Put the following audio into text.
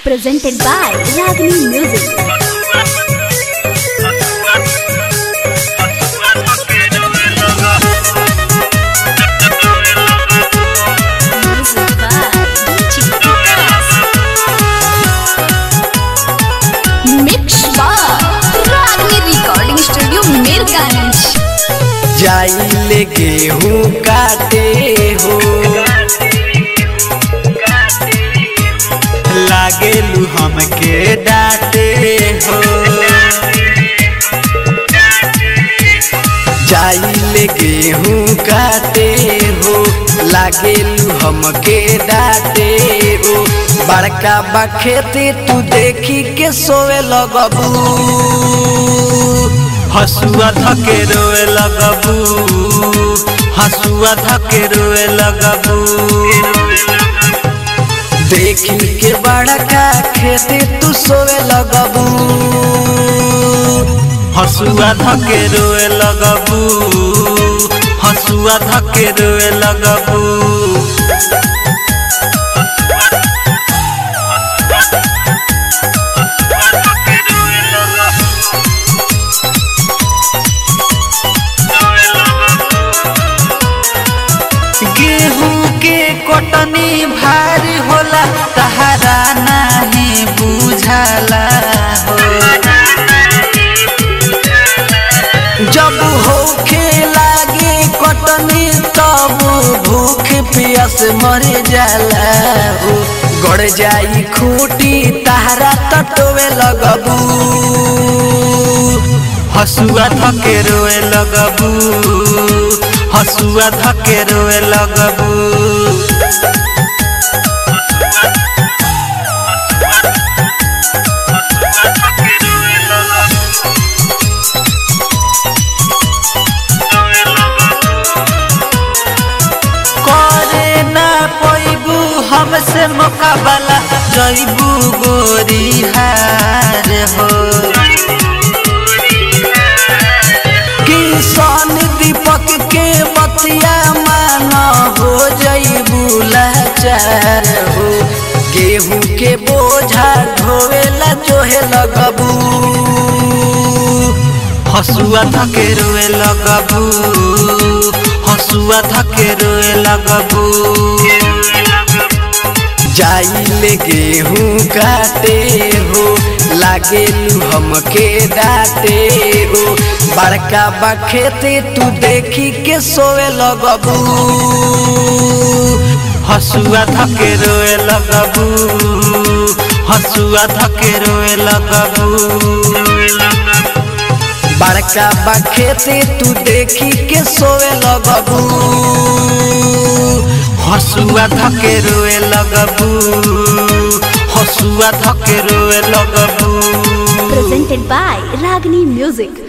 presented by Ragini Music. Music by DJ Vikas. Mix by Ragini Recording Studio, Mirganj. जाइले गेहूँ काटे हो लागेलू हमके डांटे हो जाइले गेहूँ काटे हो लागेलू हमके डांटे हो बड़का बा खेती तू देखी के सोवे लगबू हसुआ धके रोए लगबू हसुआ धके रोए लगबू देखी के बड़का खेती तू सोए लगबू हसुआ धके रोए लगबू हसुआ धके रोए लगबू गेहूं के कटनी भारी होला तहरा नहीं बुझाला हो जब होखे लागे कटनी तब भूख पियस मर जाला हो गड़ जाई खूटी तहरा तटवे लगबू हसुआ धके रोए लगबू हसुआ धके रोए लगबू करे ना पैबू हमसे मुकाबला जैबू गोरी हार हो किसान दीपक के बतिया मान हो जैबू लाचार हो गेहूं के बोझा ढोवेला जोहे लगबू हसुआ धके रोए लगबू हसुआ धके रोए लगबू जाइले गेहूं काटे हो लागेलू हमके डाटे हो बड़का बा खेते तू देखी के सोए लगबू हसुआ धके रोए लगबू हसुआ धके रोए लगबू बड़का बा खेते तू देखी के सोए लगबू हसुआ धके रोए लगबू हसुआ धके रोए लगबू Presented by Ragini Music.